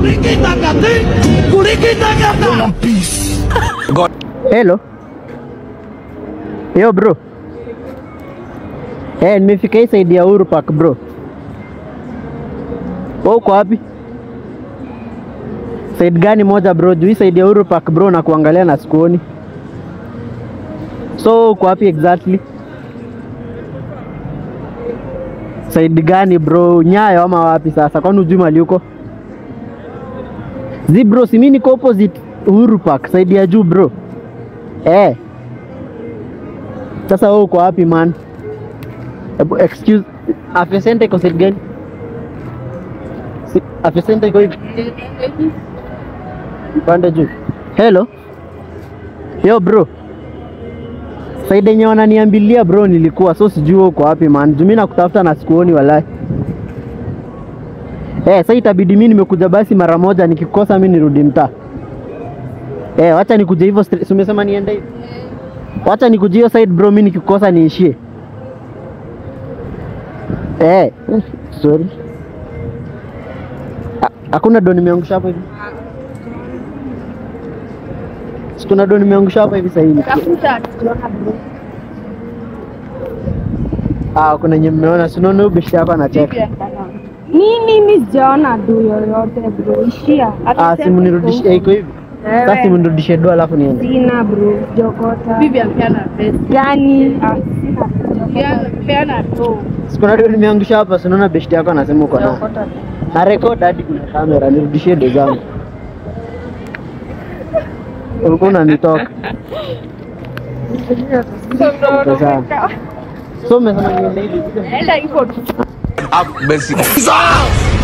Hello. Yo bro. Eh, nimefika hii side ya Uhuru Park bro. Wewe uko wapi? Side gani moja bro? Juu hii side ya Uhuru Park bro na kuangalia na sikuoni. So uko wapi exactly? Side gani bro? Nyayo ama wapi sasa? Kwani hujui mali uko? Zi bro, si mimi niko opposite Uhuru Park, side ya juu bro. Eh. Sasa wewe uko wapi man? Ebu excuse, afya center iko side gani? Si, afya center iko hivi. Pande juu. Hello. Yo bro. Side yenye wananiambilia bro nilikuwa so sijui wewe uko wapi man. Juu mimi nakutafuta na sikuoni walai. Eh, sasa itabidi mimi nimekuja basi mara moja nikikosa mimi nirudi mtaa. Eh, wacha nikuje hivyo straight. Si umesema niende hivi? Wacha nikuje hiyo side bro, mimi nikikosa niishie. Eh, sorry. Ha- Hakuna do nimeangusha hapo hivi. Si kuna do nimeangusha hapa hivi sasa hivi. Tafuta tunaona bro. Ah, kuna nye mmeona, si unaona huyu bishi hapa anacheka. Mimi mimi sijaona du yoyote bro. Ishia. Hata Ah, sema simu nirudishie iko iko hivi. Wewe. Sasa simu nirudishie do alafu niende. Sina bro. Jokota. Bibi amepeana pesa. Gani? Ah, sina. Yeye amepeana tu. Si kuna do nimeangusha hapa, si unaona bishi yako anasema uko nayo. Jokota. na na record hadi kuna kamera, nirudishie do zangu. Ulikuwa unanitoka. Sasa. So umesema niende hivi. Enda hivyo tu. Have mercy.